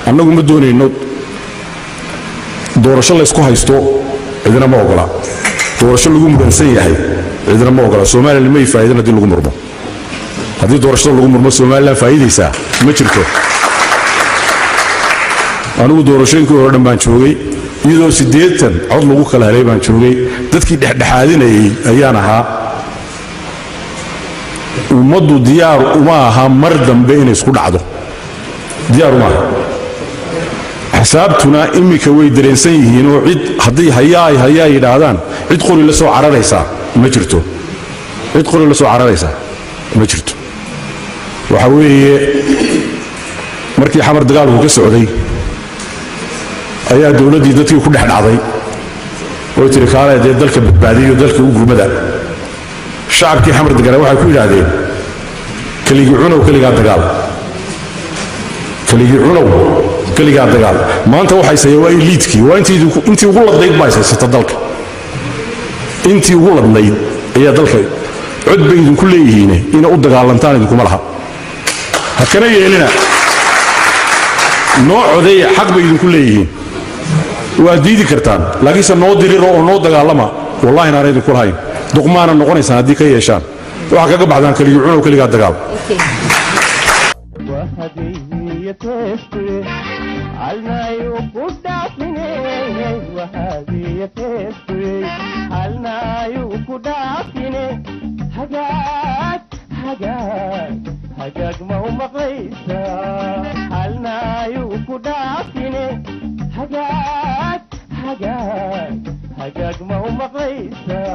annagu ma doonayno doorasho laysku haysto cidina ma ogola doorasho lagu muransan yahay cidina ma ogola somalilan may faa'iidin haddii lagu murmo haddii doorashada lagu murmo somalilan faa'iidaysaa ma jirto anigu doorashooyinkii hore dhan baan joogay iyadoo siddeetan cod lagu kala helay baan joogay dadkii dhexdhexaadinayay ayaan ahaa ummaddu diyaar uma aha mar dambe inay isku dhacdo diyaar uma aha xisaabtuna iminka way dareensan yihiin oo cid haddii hayaay hayaa yidhaahdaan cid qori la soo cararaysaa ma jirto cid qori la soo cararaysaa ma jirto waxa weeye markii xamar dagaalku ka socday ayaa dowladdii dadkii ku dhex dhacday oy tiri kaale dee dalka badbaadiyo dalka u gurmada shacabkii xamar degana waxay ku yidhaahdeen keligii cunow keligaa dagaal keligii cunow keligaa dagaal maanta waxaysaya waa eliidkii waa intii ugu ladnayd baa ishaysata dalka intii ugu ladnayd ayaa dalka cod bay idinku leeyihiine ina u dagaalantaan idinkuma laha ha kana yeelina noo codeeya xaq bay idinku leeyihiin waad diidi kartaan laakiinse noo diriro oo noo dagaalama wallahi naana idinku lahayn duqmaana noqonaysaan haddii ka yeeshaan waxaa kaga baxdaan keligii cunow keligaa dagaal hagaag ma u maqlaysa halnaayuu ku dhaafine hagaag hagaag hagaag ma u maqlaysa